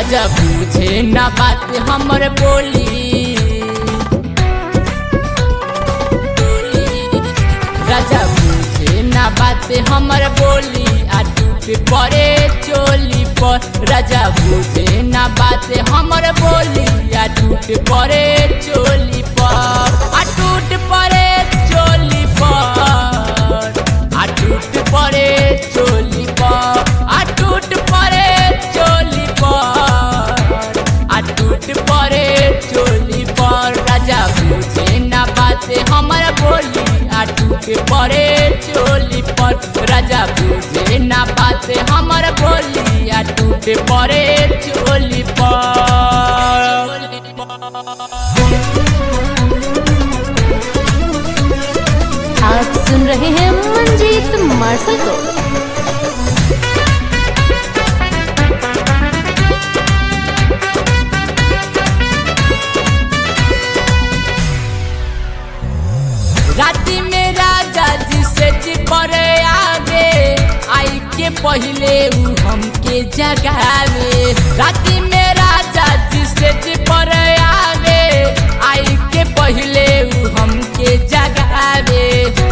राजा पूछे ना बात हमर बोली राजा पूछे ना बात हमर बोली आ टूट पड़े चोली पर राजा पूछे ना बात हमर बोली आ टूट पड़े चोली पर आ टूट पड़े चोली पर आ टूट पड़े चोली पर आ टूट पड़े चोली पर आ टूट पड़े चोली पर राजा पूछे ना बात हमर बोली आ टूट पड़े चोली पर राजा पूछे ना बात हमर बोली आ टूट पड़े चोली पर आप सुन रहे हैं मंजीत मार्शल को राती में राजा जी से जी परे आवे आई के पहले उ हमके जगावे राती में राजा जी से जी परे आवे आई के पहले उ हमके जगावे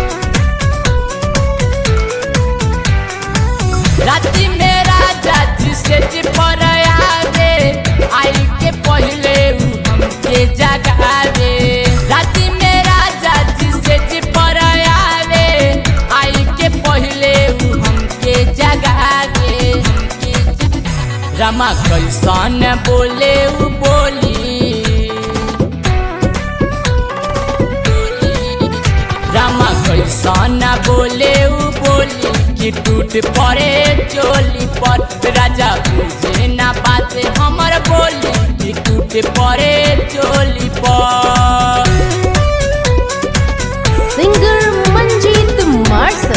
राती में राजा जी से जी परे आवे आई के पहले उ हमके जगावे राती में राजा जी से जी परे आवे आई के पहले उ हमके जगावे रमा कैसन बोले उ बोली रामा कैसन बोले उ बोली कि टूट पड़े चोली पर राजा बुझे ना बात हमर बोली कि टूट पड़े चोली पर सिंगर मंजीत मार्शल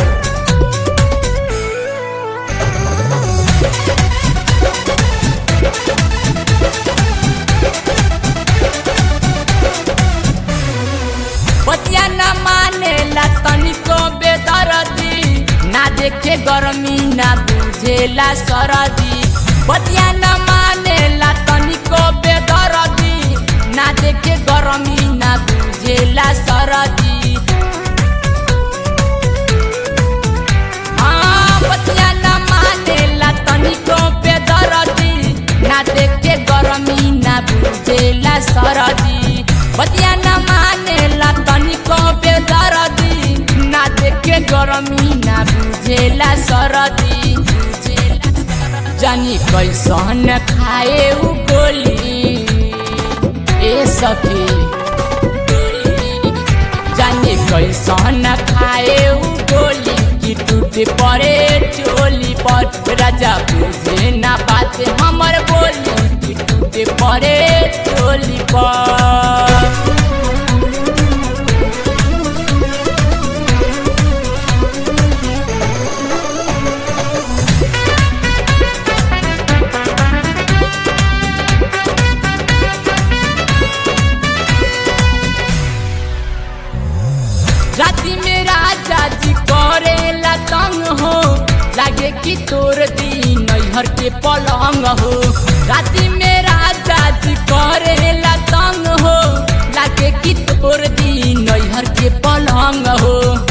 बतिया न माने ला तनिको बेदरदी ना देखे गरमी ना बुझेला सरदी बतिया न माने ला तनिको बेदरदी ना देखे गरमी ना बुझेला सरदी हाँ, बतिया न माने ला तनिको बेदरदी ना देखे गरमी ना बुझेला सरदी बतिया न माने ला तनिको बेदरदी ना देखे गरमी ना बुझेला सरदी जानी कैसन खाए उ गोली ए सखी जाने कैसन खाए उ गोली कि टूट पड़े चोली पर राजा बुझे ना बात हमर बोली कि टूट पड़े चोली पर राती में राजा जी करेला तंग हो लागे कि तोर दी नैहर के पलंग हो राती में राजा जी करेला तंग हो लागे कि तोर दी नैहर के पलंग हो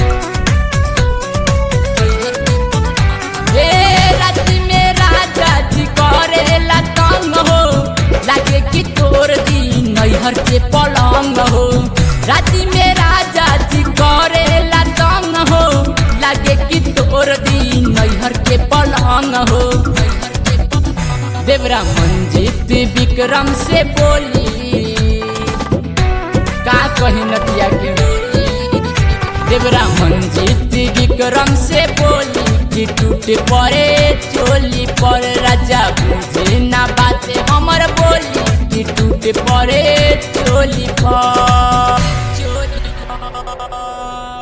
ए राती में राजा जी करेला तंग हो लागे कि तोर दी नैहर के पलंग हो राती में राजा जी करेला तंग हो लागे कि तोर दी नैहर के पलंग हो देवरा मंजित विक्रम से बोली का कही नदिया के देवरा मंजित विक्रम से बोली कि टूट पड़े चोली पर राजा बुझे ना बात हमर बोली कि टूट पड़े चोली पर चोली पर